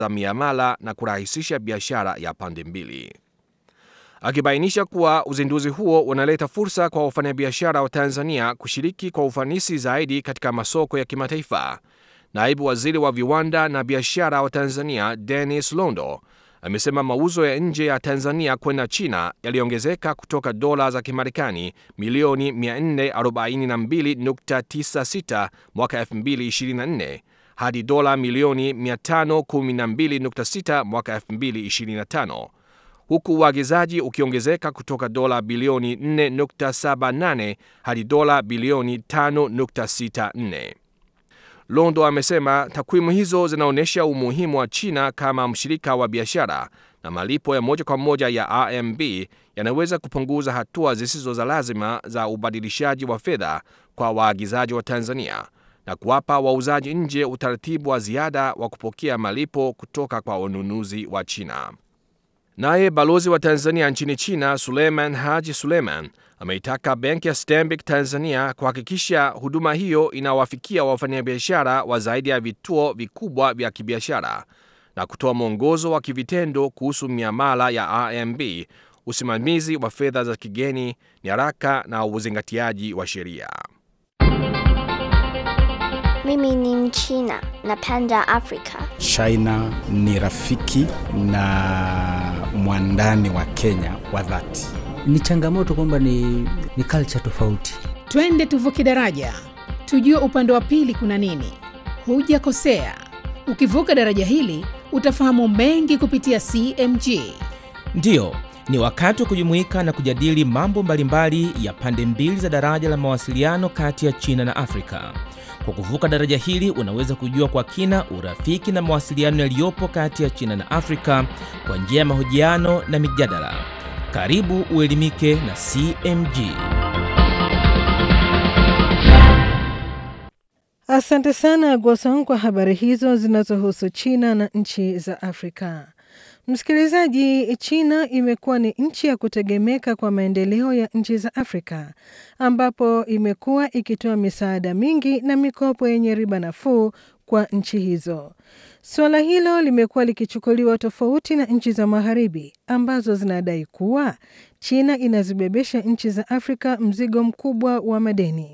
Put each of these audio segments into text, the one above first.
za miamala na kurahisisha biashara ya pande mbili. Akibainisha kuwa uzinduzi huo unaleta fursa kwa wafanyabiashara wa Tanzania kushiriki kwa ufanisi zaidi katika masoko ya kimataifa. Naibu Waziri wa Viwanda na Biashara wa Tanzania Dennis Londo amesema mauzo ya nje ya Tanzania kwenda China yaliongezeka kutoka dola za Kimarekani milioni 442.96 mwaka 2024 hadi dola milioni 512.6 mwaka 2025 huku uagizaji ukiongezeka kutoka dola bilioni 4.78 hadi dola bilioni 5.64. Londo amesema takwimu hizo zinaonyesha umuhimu wa China kama mshirika wa biashara na malipo ya moja kwa moja ya RMB yanaweza kupunguza hatua zisizo za lazima za ubadilishaji wa fedha kwa waagizaji wa Tanzania na kuwapa wauzaji nje utaratibu wa ziada wa kupokea malipo kutoka kwa wanunuzi wa China. Naye balozi wa Tanzania nchini China Suleiman Haji Suleiman ameitaka benki ya Stanbic Tanzania kuhakikisha huduma hiyo inawafikia wafanyabiashara wa zaidi ya vituo vikubwa vya kibiashara na kutoa mwongozo wa kivitendo kuhusu miamala ya RMB, usimamizi wa fedha za kigeni, nyaraka na uzingatiaji wa sheria. Mimi ni Mchina, napenda Afrika. China ni rafiki na mwandani wa Kenya wa dhati. Ni changamoto kwamba ni, ni culture tofauti. Twende tuvuke daraja, tujue upande wa pili kuna nini. Hujakosea, ukivuka daraja hili utafahamu mengi kupitia CMG. Ndiyo, ni wakati wa kujumuika na kujadili mambo mbalimbali ya pande mbili za daraja la mawasiliano kati ya China na Afrika. Kwa kuvuka daraja hili unaweza kujua kwa kina urafiki na mawasiliano yaliyopo kati ya China na Afrika kwa njia ya mahojiano na mijadala. Karibu uelimike na CMG. Asante sana Gwasong kwa habari hizo zinazohusu China na nchi za Afrika. Msikilizaji, China imekuwa ni nchi ya kutegemeka kwa maendeleo ya nchi za Afrika, ambapo imekuwa ikitoa misaada mingi na mikopo yenye riba nafuu kwa nchi hizo. Suala hilo limekuwa likichukuliwa tofauti na nchi za Magharibi ambazo zinadai kuwa China inazibebesha nchi za Afrika mzigo mkubwa wa madeni.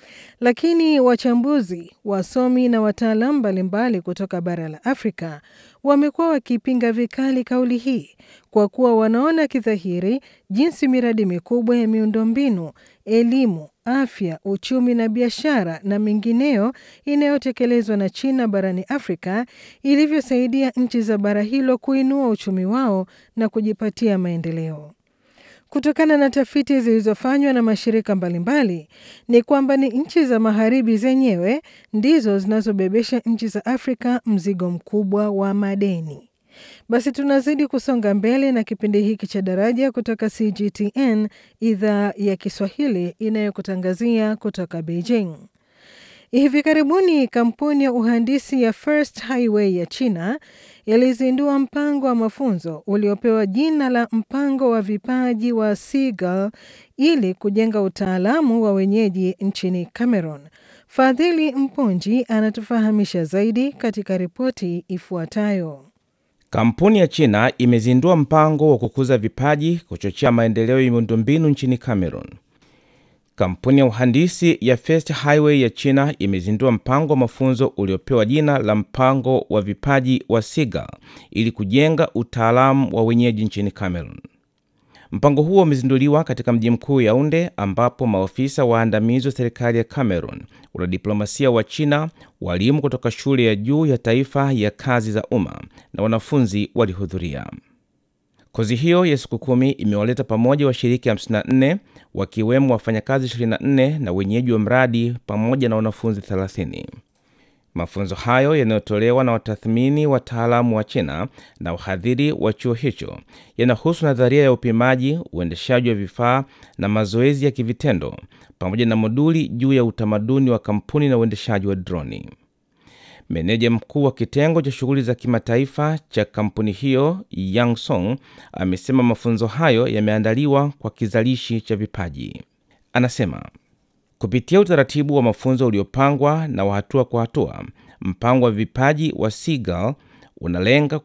Lakini wachambuzi, wasomi na wataalamu mbalimbali kutoka bara la Afrika wamekuwa wakipinga vikali kauli hii kwa kuwa wanaona kidhahiri jinsi miradi mikubwa ya miundombinu, elimu, afya, uchumi na biashara na mengineyo inayotekelezwa na China barani Afrika ilivyosaidia nchi za bara hilo kuinua uchumi wao na kujipatia maendeleo. Kutokana na tafiti zilizofanywa na mashirika mbalimbali ni kwamba ni nchi za magharibi zenyewe ndizo zinazobebesha nchi za Afrika mzigo mkubwa wa madeni. Basi tunazidi kusonga mbele na kipindi hiki cha Daraja kutoka CGTN idhaa ya Kiswahili inayokutangazia kutoka Beijing. Hivi karibuni kampuni ya uhandisi ya First Highway ya China yalizindua mpango wa mafunzo uliopewa jina la mpango wa vipaji wa Seagull ili kujenga utaalamu wa wenyeji nchini Cameroon. Fadhili Mponji anatufahamisha zaidi katika ripoti ifuatayo. Kampuni ya China imezindua mpango wa kukuza vipaji, kuchochea maendeleo ya miundombinu nchini Cameroon. Kampuni ya uhandisi ya First Highway ya China imezindua mpango wa mafunzo uliopewa jina la mpango wa vipaji wa Seagull ili kujenga utaalamu wa wenyeji nchini Cameroon. Mpango huo umezinduliwa katika mji mkuu Yaounde, ambapo maofisa waandamizi wa serikali ya Cameroon, wanadiplomasia wa China, walimu kutoka shule ya juu ya taifa ya kazi za umma na wanafunzi walihudhuria. Kozi hiyo ya siku kumi imewaleta pamoja washiriki 54 wakiwemo wafanyakazi 24 na wenyeji wa mradi pamoja na wanafunzi 30. Mafunzo hayo yanayotolewa na watathmini wataalamu wa China na wahadhiri wa chuo hicho yanahusu nadharia ya upimaji, uendeshaji wa vifaa na mazoezi ya kivitendo pamoja na moduli juu ya utamaduni wa kampuni na uendeshaji wa droni. Meneja mkuu wa kitengo cha shughuli za kimataifa cha kampuni hiyo Yang Song amesema mafunzo hayo yameandaliwa kwa kizalishi cha vipaji. Anasema kupitia utaratibu wa mafunzo uliopangwa na wa hatua kwa hatua, mpango wa vipaji wa Seagull unalenga